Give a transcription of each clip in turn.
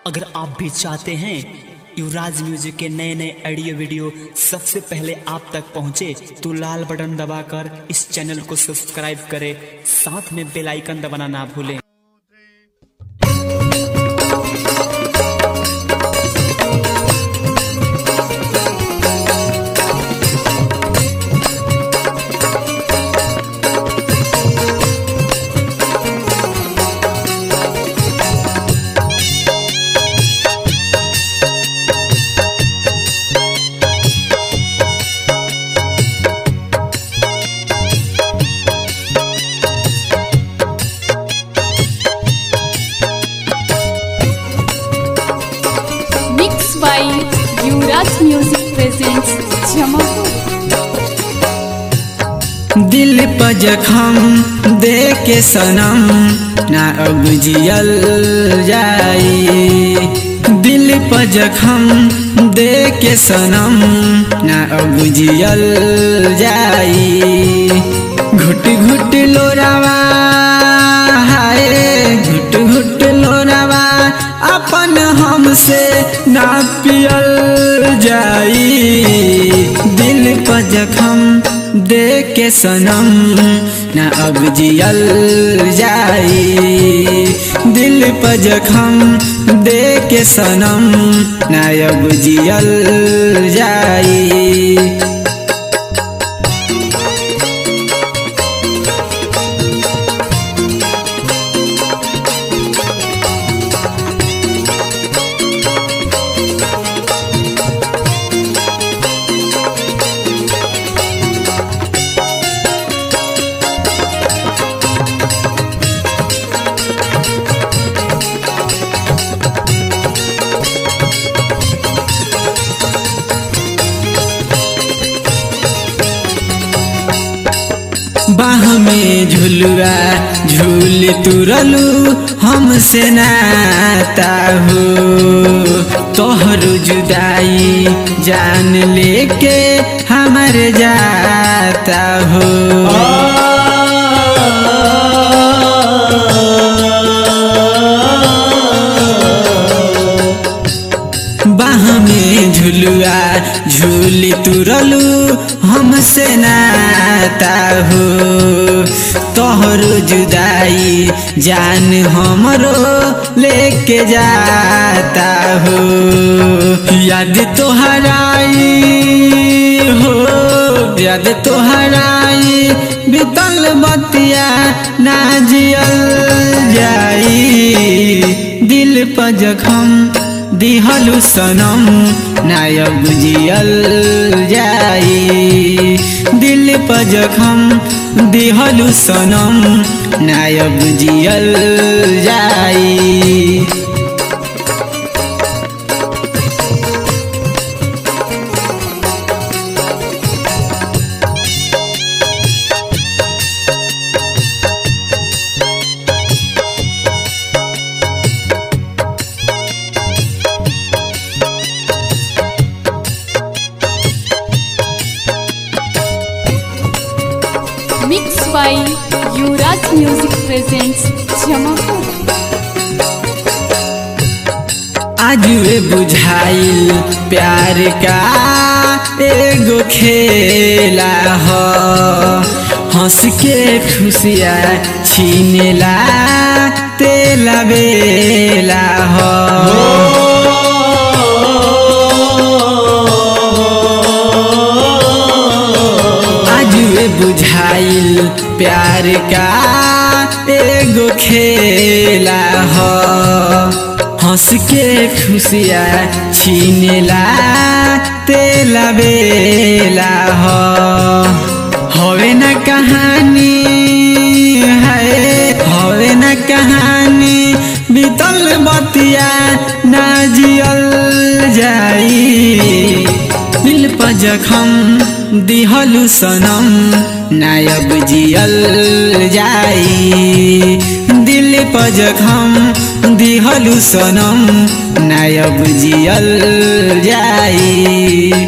अगर आप भी चाहते हैं युवराज म्यूजिक के नए नए ऑडियो वीडियो सबसे पहले आप तक पहुंचे तो लाल बटन दबाकर इस चैनल को सब्सक्राइब करें साथ में बेल आइकन दबाना ना भूलें Mixed by Yuvraj Music presents Jamapur. दिल पर जखम दे के सनम ना अब जियल जाई दिल पर जखम दे के सनम ना अब जियल जाई घुट घुट लोरावा हाय घुट घुट लोरावा अपन हमसे ना पियल जाई दिल पर जखम दे के सनम न अब जियल जाई दिल पर जखम दे के सनम न अब जियल जाई बाह में झुलुआ झूल तुरलू हमसे नाता हो तोहर जुदाई जान लेके हमर जाता हो बाह में झुलुआ झूल तुरलू हमसे नाता हो तोहर जुदाई जान हमरो लेके जाता हो याद तोहराई हो याद तोहराई बीतल बतिया ना जियल जाई दिल पर जखम दिहलु सनम नायब जियल जाई दिल पर जखम दिहलु सनम नायब जियल जाई Mixed by Yuvraj Music presents Jamapur. आज वे बुझाइल प्यार का एगो खेला हो हंस के खुशिया छीनेला तेला बेला हो आज वे बुझाइल प्यार का एगो खेला हो हंस के खुशिया छीनेला तेला बेला हो हवे न कहानी है हवे न कहानी बीतल बतिया ना जियल जाई दिल पर जखम दिहलु सनम नायब जियल जाई दिल पर जखम दिहलु सनम नायब जियल जाई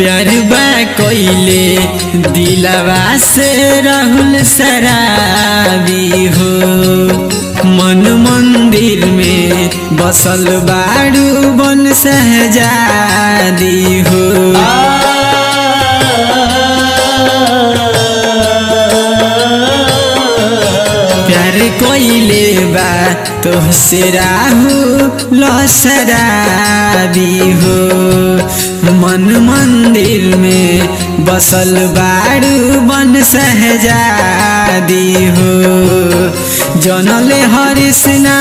प्यार बा कोइले दिलवा से राहुल शराबी हो मन मंदिर में बसल बाड़ू बन सहजादी हो प्यार कोइले बा तोहसे राहु लसराबी हो मन मंदिर में बसल बाड़ू बन सहजादी हो जनले हरिसना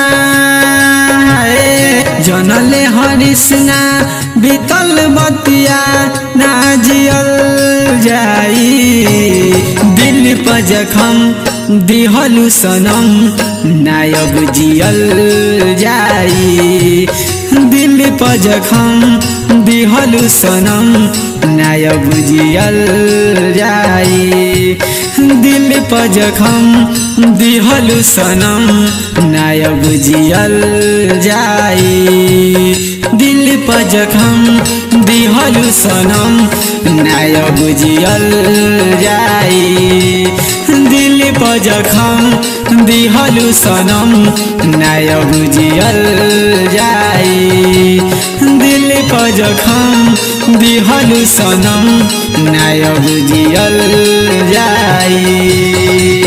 जनले हरिसना बीतल बतिया ना जियल जाई दिल पर जखम दिहलु सनम नायब जियल जाई दिल पर जखम दिहलु सनम नायब जियल जाई दिल पर जखम दिहलु सनम नायब जियल जाई दिल पर जखम दिहलु सनम नायब जियल जाई दिल पर जखम दिहलु सनम नायब जियल जाई दिल पर जखम दिहलु सनम नायब जियल जाई